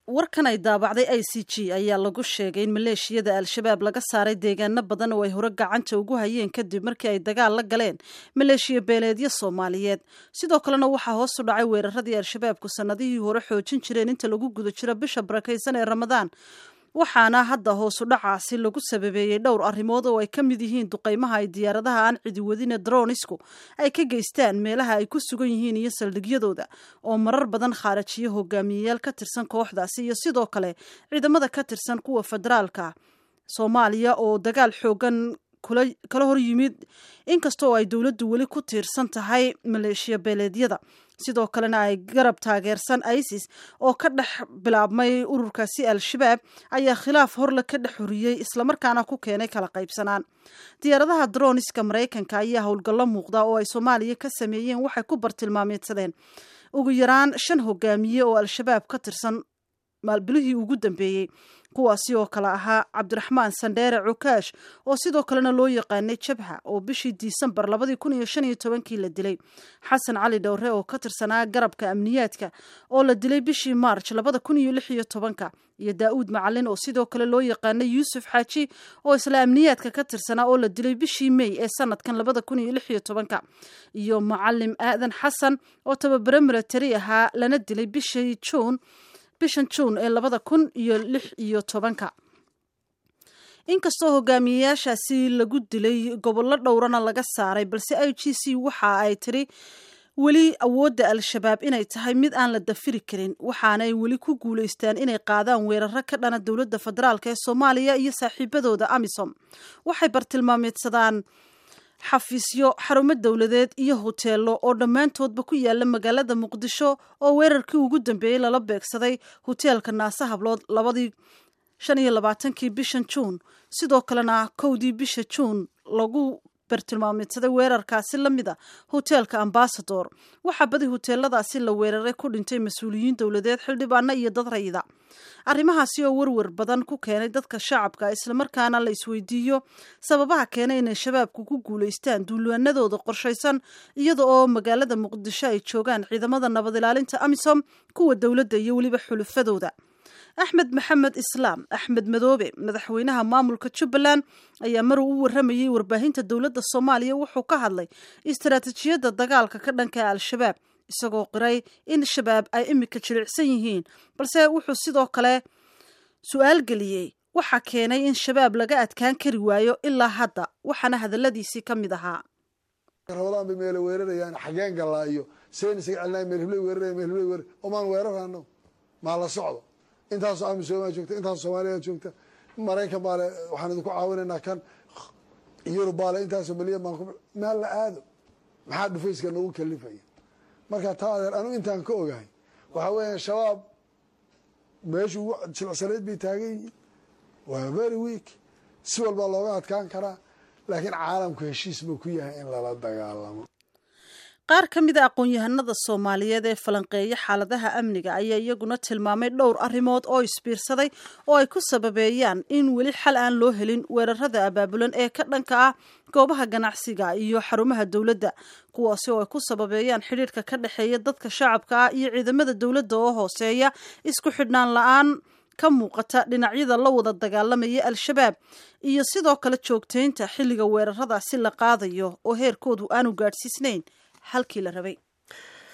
warkan ay daabacday i c g ayaa lagu sheegay in maleeshiyada al-shabaab laga saaray deegaano badan oo ay hore gacanta ugu hayeen kadib markii ay dagaal la galeen maleeshiya beeleedyo soomaaliyeed sidoo kalena waxaa hoos u dhacay weeraradii al-shabaabku sannadihii hore xoojin jireen inta lagu guda jiro bisha barakaysan ee ramadaan waxaana hadda hoosu dhacaasi lagu sababeeyey dhowr arrimood oo ay ka mid yihiin duqaymaha ay diyaaradaha aan cidiwadine dronisku ay ka geystaan meelaha ay ku sugan yihiin iyo saldhigyadooda oo marar badan khaarajiyo hogaamiyeyaal ka tirsan kooxdaasi iyo sidoo kale ciidamada ka tirsan kuwa federaalka soomaaliya oo dagaal xoogan kala hor yimid inkastoo ay dowladdu weli ku tiirsan tahay maleeshiya beeleedyada sidoo kalena ay garab taageersan isis oo ka dhex bilaabmay ururkaasi al-shabaab ayaa khilaaf horle ka dhex horiyey islamarkaana ku keenay kala qaybsanaan diyaaradaha droniska maraykanka ayaa howlgallo muuqda oo ay soomaaliya ka sameeyeen waxay ku bartilmaameedsadeen ugu yaraan shan hogaamiye oo al-shabaab ka tirsan maalbilihii ugu dambeeyey kuwaasi oo kale ahaa cabdiraxmaan sandheere cukaash oo sidoo kalena loo yaqaanay jabha oo bishii disembar labadii kun iyo shan iyo tobankii la dilay xasan cali dhowre oo ka tirsanaa garabka amniyaadka oo la dilay bishii maarj labada kun iyo lix iyo tobanka iyo daa'uud macalin oo sidoo kale loo yaqaanay yuusuf xaaji oo isla amniyaadka ka tirsanaa oo la dilay bishii mey ee sanadkan labada kun iyo lix iyo tobanka iyo macalim aadan xasan oo tababare milatari ahaa lana dilay bishii juun bishan juun ee labada kun iyo lix iyo tobanka inkastoo hogaamiyeyaashaasi lagu dilay gobollo dhowrana laga saaray balse i g c waxa ay tiri weli awoodda al-shabaab inay tahay mid aan la dafiri karin waxaanay weli ku guulaystaan inay qaadaan weeraro ka dhana dowladda federaalk ee soomaaliya iyo saaxiibadooda amisom waxay bartilmaameedsadaan xafiisyo xarumo dowladeed iyo hoteelo oo dhammaantoodba ku yaala magaalada muqdisho oo weerarkii ugu dambeeyey lala beegsaday hoteelka naase hablood labadii shan iyo labaatankii bishan juun sidoo kalena kowdii bisha juun lagu bartilmaameedsaday weerarkaasi la mid a hoteelka ambasador waxaa badi hoteeladaasi la weeraray ku dhintay mas-uuliyiin dowladeed xildhibaano iyo dad rayida arrimahaasi oo werwer badan ku keenay dadka shacabka islamarkaana la isweydiiyo sababaha keenay inay shabaabku ku guulaystaan duulaanadooda qorshaysan iyada oo magaalada muqdisho ay joogaan ciidamada nabad ilaalinta amisom kuwa dowladda iyo weliba xulufadooda axmed maxamed islaam axmed madoobe madaxweynaha maamulka jubbaland ayaa mar uu u warramayey warbaahinta dowladda soomaaliya wuxuu ka hadlay istaraatiijiyadda dagaalka ka dhanka al-shabaab isagoo qiray in shabaab ay imika jilicsan yihiin balse wuxuu sidoo kale su-aal geliyey waxaa keenay in shabaab laga adkaan kari waayo ilaa hadda waxaana hadalladiisii ka mid ahaa rabadaan bay meele weerarayaan xageen gallaa iyo seen isaga celnay meel hiblay weeraraya meel hiblay weerar omaan weerarano maa la socdo intaasoo amisomaa joogta intaasoo soomaaliya joogta maraykan baale waxaan idinku caawinaynaa kan yurub baale intaasoo milyan baan ku maal la aado maxaa dhufayska nagu kalifaya marka taa adeer anigu intaan ka ogahay waxaa weeya shabaab meeshu ugu jilcsanayd bay taagan yihiin waa very week si walbaa looga adkaan karaa laakiin caalamku heshiis buu ku yahay in lala dagaalamo qaar ka mid a aqoon-yahanada soomaaliyeed ee falanqeeya xaaladaha amniga ayaa iyaguna tilmaamay dhowr arrimood oo isbiirsaday oo ay ku sababeeyaan in weli xal aan loo helin weerarada abaabulan ee ka dhanka ah goobaha ganacsiga iyo xarumaha dowladda kuwaasi oo ay ku sababeeyaan xidhiirka ka dhexeeya dadka shacabka ah iyo ciidamada dowladda oo hooseeya isku xidhnaan la-aan ka muuqata dhinacyada la wada dagaalamaya al-shabaab iyo sidoo kale joogtaynta xilliga weeraradaasi la qaadayo oo heerkoodu aanu gaadhsiisnayn halkii la rabay